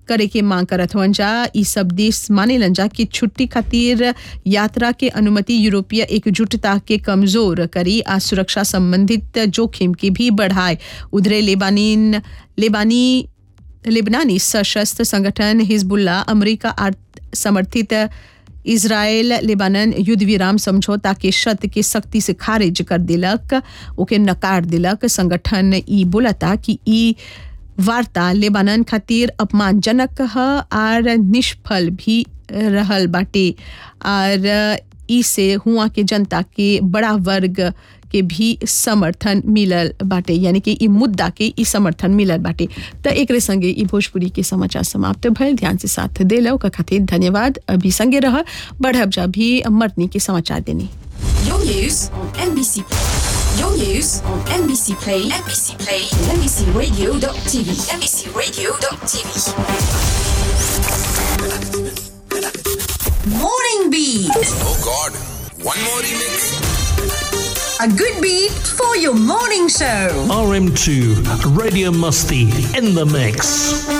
करे के मांग करत हुअन जा ई सब देश मानेलन जा कि छुट्टी खातिर यात्रा के अनुमति यूरोपीय एकजुटता के कमजोर करी आ सुरक्षा संबंधित जोखिम के भी बढ़ाए उधरे लेबानीन लेबानी लेबनानी सशस्त्र संगठन हिजबुल्ला अमेरिका आर- समर्थित इसराइल लेबानन युद्ध विराम समझौता के शर्त के सख्ती से खारिज कर दिलक ओके नकार दिलक संगठन ई बोलता कि ई वार्ता लेबानन खातिर अपमानजनक ह आर निष्फल भी रहल बाटे आर ई से हुआ के जनता के बड़ा वर्ग के भी समर्थन मिलल बाटे यानी कि ई मुद्दा के ई समर्थन मिलल बाटे त एकरे संगे ई भोजपुरी के समाचार समाप्त भइल ध्यान से साथ देलो का खातिर धन्यवाद अभी संगे रह बढ़ब जा भी मर्दनी के समाचार देनी Your news on NBC. Your news on NBC Play, NBC Play, and NBCRadio.tv, NBCRadio.tv. Morning Beat, Oh God, one more remix. a good beat for your morning show. RM2 Radio Musty in the mix.